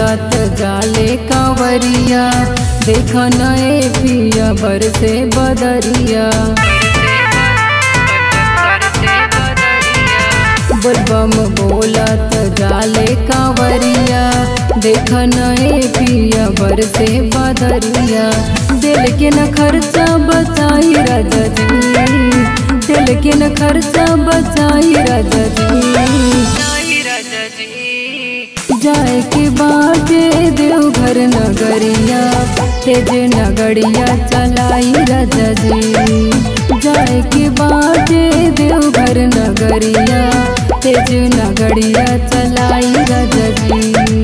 बोलत जाले कांवरिया देख नए पिया बरसे बदरिया बोलबम बोलत जाले कांवरिया देख नए पिया बरसे बदरिया दिल के न खर्चा बचाई राजा जी दिल के न खर्चा बचाई राजा जी जाए के बाटे देवघर नगरिया तेज नगरिया चलाई राजा जी जाए के बाटे देवघर नगरिया तेज नगरिया चलाई राजा जी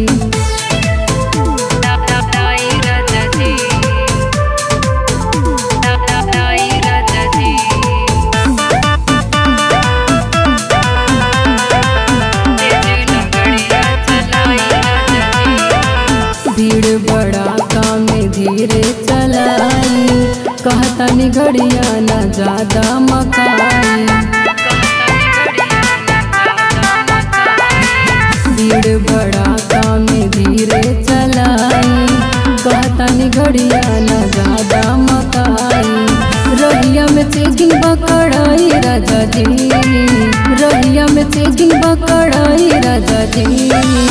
भीड़ बड़ा काम धीरे चलाई कहता निगड़िया न ज्यादा मकाई भीड़ बड़ा काम धीरे चलाई कहता निगड़िया न ज्यादा मकाई रहिया में चेकिंग बकड़ाई राजा जी रहिया में चेकिंग बकड़ाई राजा जी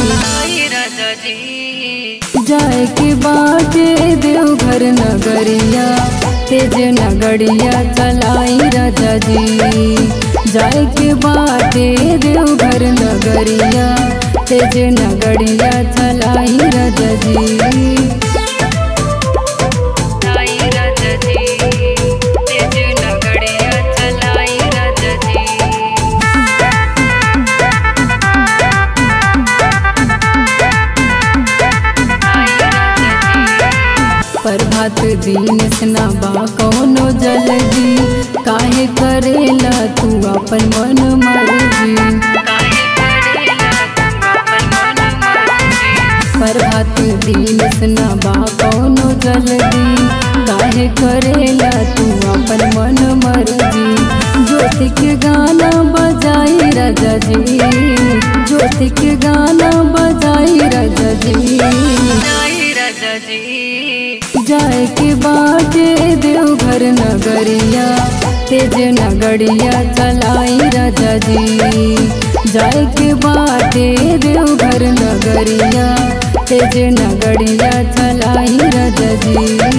जाए के बाटे देवघर नगरिया तेज नगरिया चलाई राजा जी जाए के बाटे देवघर नगरिया तेज नगरिया चलाई राजा जी प्रभात दिन स्ना बा कौनो जल्दी काहे करेला तू अपन मन मर्जी प्रभात दिन स्ना बा कौनो जल्दी काहे करेला तू अपन मन मर्जी ज्योति के गाना बजाई राजा जी ज्योति के गाना बजाई राजा जी जाए के बाटे देवघर नगरिया तेज नगरिया चलाई राजा जी जाए के बाटे देवघर नगरिया तेज नगरिया चलाई राजा जी